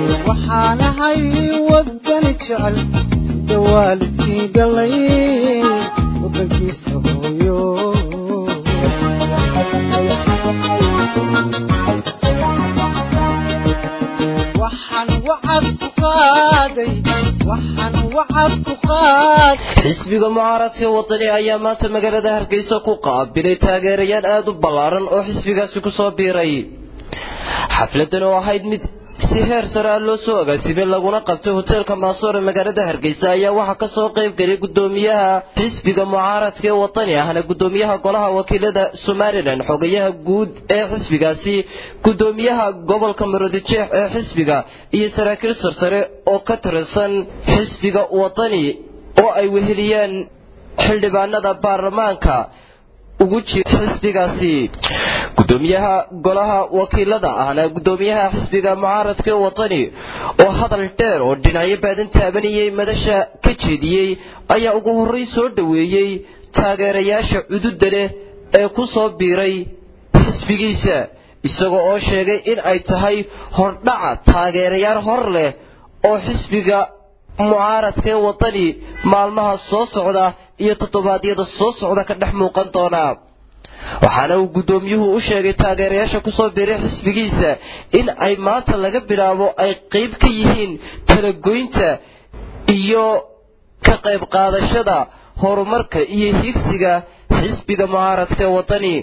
waxaanahay wadani jecel sida waalidkii dhalay wadankiisa hooyo waxaan wacad ku qaaday waxaan wacad ku qaaday xisbiga mucaaradka wadani ayaa maanta magaalada hargeysa ku qaabilay taageerayaal aada u ballaaran oo xisbigaasi ku soo biiray xafladan oo ahayd mid si heer sare ah loo soo agaasimay laguna qabtay hoteelka maasoor ee magaalada hargeysa ayaa waxaa ka soo qayb gelay gudoomiyaha xisbiga mucaaradka ee wadani ahna gudoomiyaha golaha wakiilada somalilan xogayaha guud ee xisbigaasi gudoomiyaha gobolka marodijeex ee xisbiga iyo saraakiil sarsare oo ka tirsan xisbiga wadani oo ay weheliyeen xildhibaanada baarlamaanka ugu jira xisbigaasi gudoomiyaha golaha wakiilada ahna gudoomiyaha xisbiga mucaaradka ee wadani oo hadal dheer oo dhinacyo baadan taabanayay madasha ka jeediyey ayaa ugu horrayn soo dhoweeyey taageerayaasha cududa leh ee ku soo biiray xisbigiisa isagoo oo sheegay in ay tahay hordhaca taageerayaal hor leh oo xisbiga mucaaradka ee wadani maalmaha soo socda iyo toddobaadyada soo socda ka dhex muuqan doona waxaana uu guddoomiyuhu u sheegay taageerayaasha ku soo biiray xisbigiisa in ay maanta laga bilaabo ay qayb ka yihiin talagoynta iyo ka qayb qaadashada horumarka iyo higsiga xisbiga mucaaradka ee wadani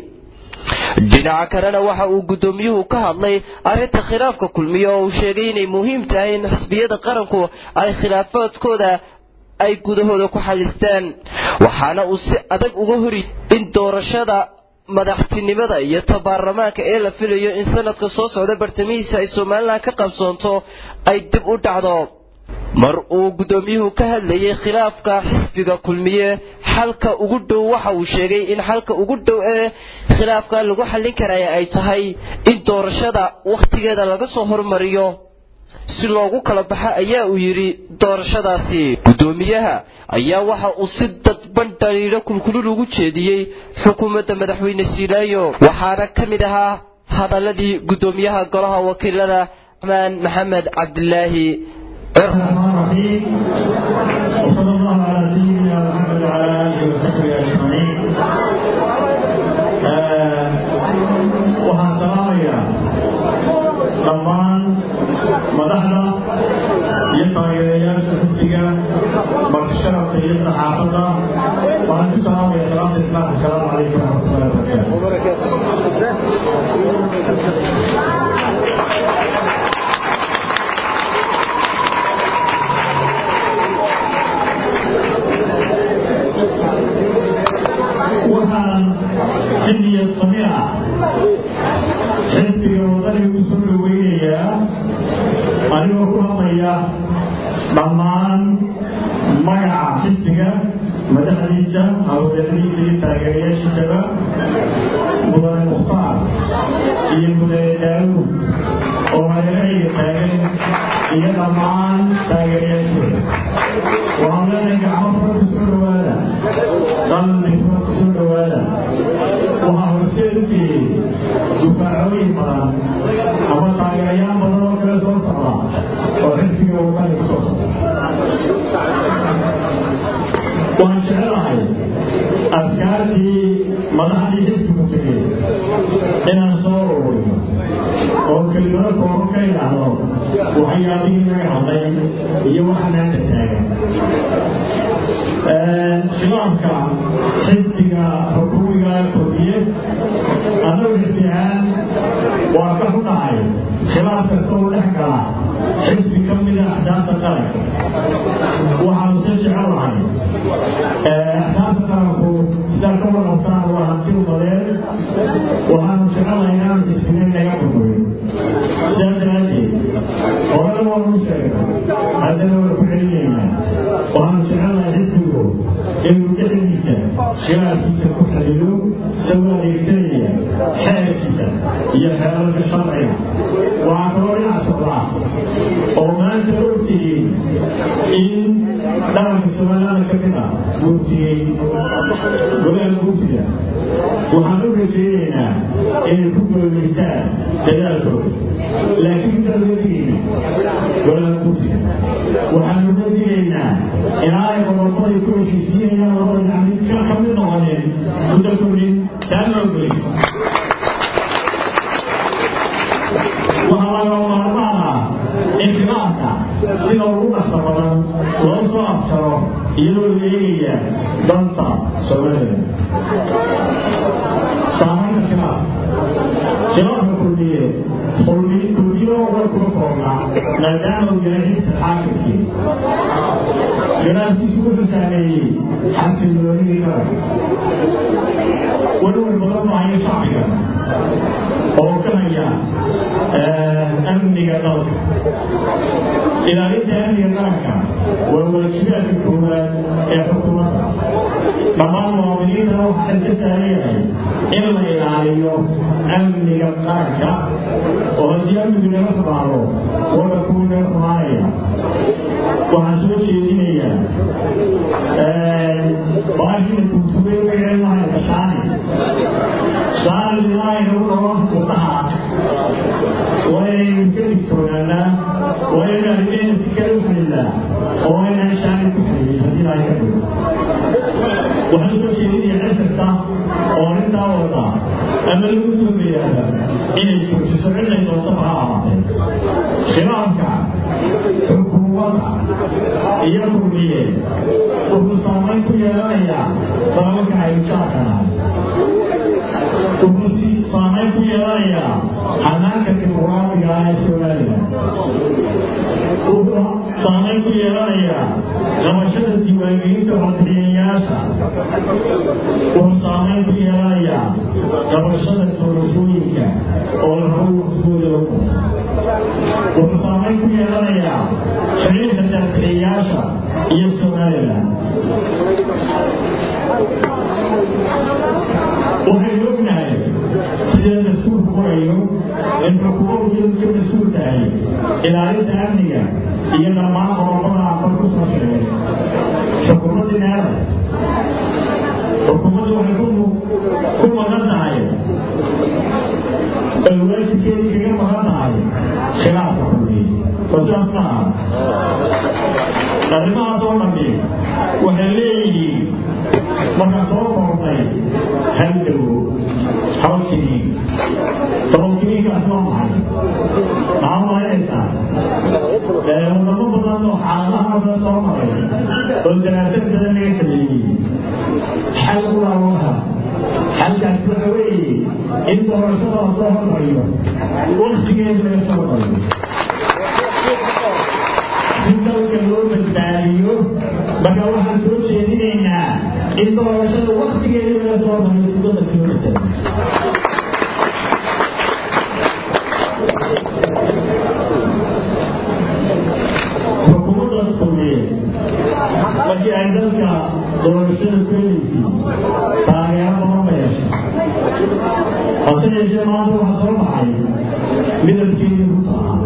dhinaca kalena waxa uu guddoomiyuhu ka hadlay arrinta khilaafka kulmiya oo uu sheegay inay muhiim tahay in xisbiyada qaranku ay khilaafaadkooda ay gudahooda ku xalistaan waxaana uu si adag uga hori in doorashada madaxtinimada iyo ta baarlamaanka ee la filayo in sanadka soo socda bartamihiisa ay somalilan ka qabsoonto ay dib u dhacdo mar uu guddoomiyuhu ka hadlayay khilaafka xisbiga kulmiye xalka ugu dhow waxa uu sheegay in xalka ugu dhow ee khilaafka lagu xallin karaya ay tahay in doorashada wakhtigeeda laga soo hormariyo si loogu kala baxo ayaa uu yidhi doorashadaasi guddoomiyaha ayaa waxa uu si dadban dhaliilo kulkulul ugu jeediyey xukuumadda madaxweyne siilaayo waxaana ka mid ahaa hadaladii guddoomiyaha golaha wakiilada raxmaan maxamed cabdilaahi الرحمن الرحيم وصلى الله على سيدنا محمد وعلى اله وصحبه اجمعين waxaan salaamayaa dhammaan madaxda iyo taageerayaasha xisbiga martisharafka iyo saxaafadda waxaan ku salaamaya salaamta islaamka asalaamu calaykum waraxmatullahi wabarakaatu waxaan si niyad sami ah xisbiga wadaniga u soo dhoweynayaa anigoo ku hadlaya dhammaan magaca xisbiga madaxdiisa hawlgaladiisa iyo taageerayaashiisaba mudane mukhtaar iyo mudane daawuud oo hareerahayga taagan iyo dhammaan taageerayaashooda waxaan leenahay gacmo fara ku soo dhowaada qalbi fara ku soo dhowaada waxaa horseed u tiyey dufaacooyin badan ama taageerayaal badan oo kale soo socda oo xisbiga wadani ku soo socda waxaan jecelahay afkaartii madaxdii xisbigu tegey inaan soo ururiyo oo kelimado kooban ka idhaahdo waxyaabihii naga hadlay iyo waxa maanta taagan khilaafka xisbiga xukuumiga kordhiye annagu xisbi ahaan waa ka xunahay khilaaf kasta oo dhex gala xisbi ka mida axsaabta qaranka waxaanu se jecelahay axsaabta qaranku sidaa ka warqabtaan waa hanti umadeen waxaanu jecelahay inaanu xisbina naga burburin sidaa daraaddeed horena waanu sheegnay haddana waa ku celinaynaa waxaanu jecelahay xisbigu inuu dhexdiisa khilaafkiisa ku xadilo isagoo adeegsanaya xeerkiisa iyo xeerarka sharciga waxaa kaloo dhinac socdaa oo maanta ogtihiin in dhalanka somalilaanda ka mid ah guurtiyey golaha guurtida waxaan u rajaynaynaa inay ku goolaystaan dadaalkooda laakiin dalwadigeena golada kursiga waxaanu ka digaynaa inaanay qodobadii ku heshiisiinayaan labada dhinac ka ka mid noqonin muddo kordhin taa loo gelin waxaa laga maarmaan ah in khilaafka sida ugu dhaqsa badan loo soo afjaro iyadoo la eegaya danta soomaalida saamaynta khilaaf khilaafka kulmiye kulmi kulmiyo way kuma koobnaa maadaama uu yahay xisbi xaakimkii khilaafkiisu wuxuu saameeyey xasilloonidii qaranka walwal badan maayo shacbiga oo ka haya amniga dalka ilaalinta amniga qaranka waa waajibaadka koowaad ee xukuumadda dhammaan muwaadiniintana waxaa xilka saareeyahay in la ilaaliyo amniga qaranka oo haddii amnigu naga xumaado waddankuu naga xumaanaya waxaan soo jeedinayaa baashina tuugtugay wixii lahayd shaani shaani ilaahay nagu dhawan kudaha waynaynu ka digtoonaanaa waynaynu arrimeena si kale u xililaa oo waynaan shaani ku xililin haddii ilaahay ka dhigo waxaan soo jeedinayaa cid kasta oo arrintaa wada ama lagu tuumayaaba inay joojiso cidnay doontaba ha ahaatee khilaafka xukuumadda iyo kulmiye wuxuu saamayn ku yeelanayaa dalalka aynu jaarkanahay wuxuu si saamayn ku yeelanayaa xanaanka dimuqraadiga ah ee somalilan wuxuu saamayn ku yeelanayaa qabashada diiwaangelinta codbixiyayaasha wuxuu saamayn ku yeelanayaa qabashada doorashooyinka oo la rabo waqtigooda la kuso wuxuu saamayn ku yeelanayaa xiriirka daaficiyaasha iyo somalilan waxaynu ognahay sida dastuurku qorayo in xukuumaddu iyadu ka mas-uul tahay ilaalinta amniga iyo dhammaan qodobada aqal ku soo sheegay xukuumaddii needa xukuumaddu waxay ku maqan tahay ay waajibkeedii kaga maqan tahay khilaafka kulmiye oo sidaas ma aha arrimahaas oo dhammi waxay leeyihiin markaan soo koobnay hal dawo hal kiniin toban kiniinkaas waa maxay maxaa malaynaysaa wadamo badan oo xaaladaha badan soo maray oo daraasad badan laga sameeyey xal ulaawaha xalkaas waxa weeye in doorashada la soo hormariyo waktigeeda laga soo mariyo si dalka loo badbaadiyo marka waxaan soo jeedinaynaa in doorashada waktigeeda laga soo mariyo si dalka loo badbaadiyo xukuumaddaas kulmiye markii ay dalka doorashada keenaysay taageero badan ba yeeshay hase yeeshee maanta waxaa soo baxay midabkeedii runta ahaa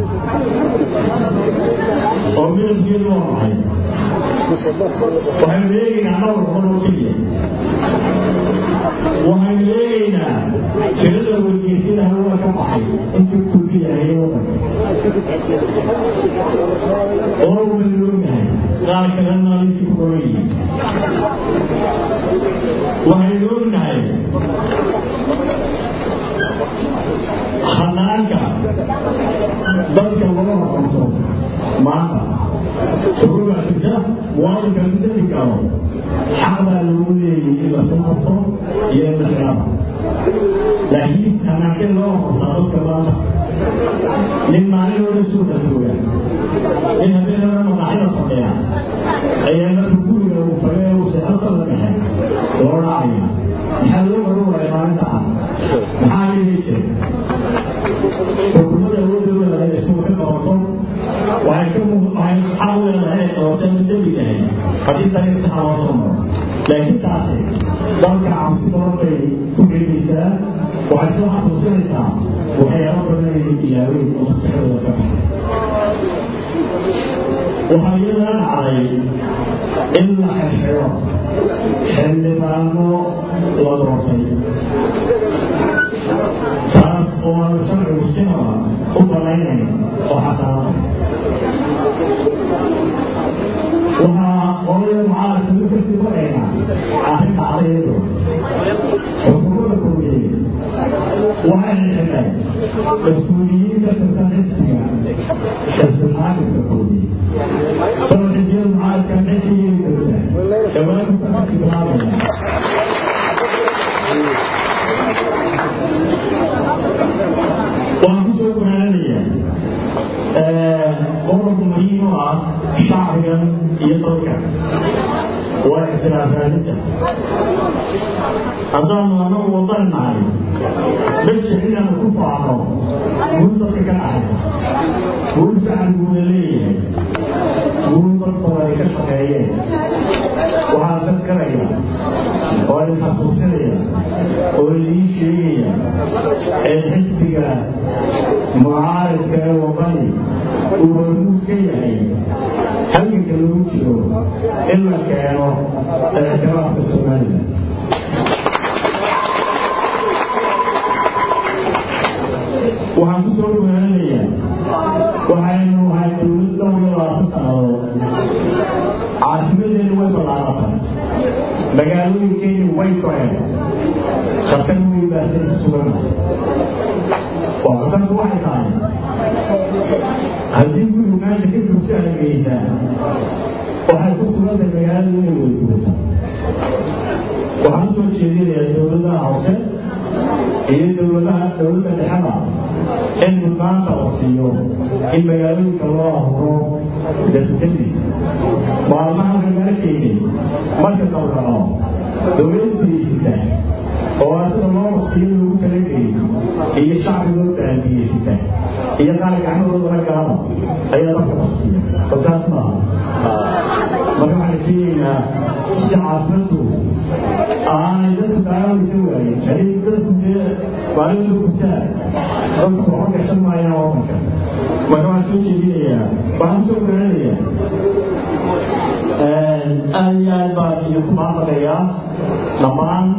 oo midabkeedu waa maxay waxaynu eegaynaa dhowr qol oo keliya waxaynu eegaynaa tirada wargeysyada hawada ka baxay intii kulmiyahay wadanka oo waynu ognahay qaar kalena intii ku qoran yihiin waxaynu ognahay hanaanka dadka laga horqabto maanta shuruuga jirta muwaadinka ku deli karo xaq baa lagu leeyay in lasoo qabto iyo in la xiraaba laakiin hanaanke loo horqabtaa dadka maanta nin maalin suuqa jooga nin habeenada maqaxida fadhiya ayaa marka guriga uu fagee uu seexada la dhexe loo dhacaya maxaa loo oran waaya maalinta ah maxaa yeeli jira xukuumadda awoodooda ay isugu ka qabato waxay ka waxay xaq u leedahay qabato in dembi yahay haddii dariiq saxa loo soo maro laakiin taasi dalka cabsi badan bay ku gelinaysaa waxay soo xasuusinaysaa waxyaalo badan ay ilaaween oo maskaxdooda ka baxay waxaa iyadana dhacday in la xirxiro xildhibaano la doortay taas oo aan sharcigu sinaba u banaynayn oo xasaanada mas-uuliyiin ka tirsan xisbiga xisbi xaakimka koodii sabab xisbiyada mucaaradka xilligii dowla dhawaanku sanadkii bilaabaya waan ku soo gunaanaya qodob muhiim u ah shacbigan iyo dadka waa ixtiraafraadinta haddaanu anagu wadan nahay meesha inaanu ku faano guul dadka ka dhaxaysa guul shacbiguuna leeyahay guul dad badan ay ka shaqeeyeen waxaan dadkaraya oo idin xasuusinaya oo idiin sheegaya ee xisbiga mucaaridka ee wadani uu hormuud ka yahay halganka lagu jiro in la keeno ictiraafka somalilan waxaan ku soo dhawaanaya waxaynu nahay dowlad dhowr iyo labaatan sannadood caasimadeenu way ballaaratay magaalooyinkeenu way koreen khatar wey baasan ku suganahay waa khatarku waxay tahay haddii gurigu maanta ka joogto hargeysaa waxay ku sugantahay magaaladu inay weyguurto waxaan usoo jeedinayaa dowladaha hoose iyo dowladaha dowladda dhexada in mudnaanta la siiyo in magaalooyinka loo ahuro dadadis maalmaha magaalkeeni marka dawraco dowladda biyeysita oo asida loo waqtiyo lagu talagelay iyo shacbigoo baandiyeysita iyo qaar gacmadooda la galaba ayaa marka waqtiya balsaas maaha marka waxaan keenaynaa si caasimadu aanay dadku daawaysa waayen hadii dadku dee maalinta gubtaan dadku waxba gashan maayaan wadanka marka waxaan soo jeedinayaa waxaan kusoo garanaya aad iyo aad baan idinku maaqadayaa dhammaan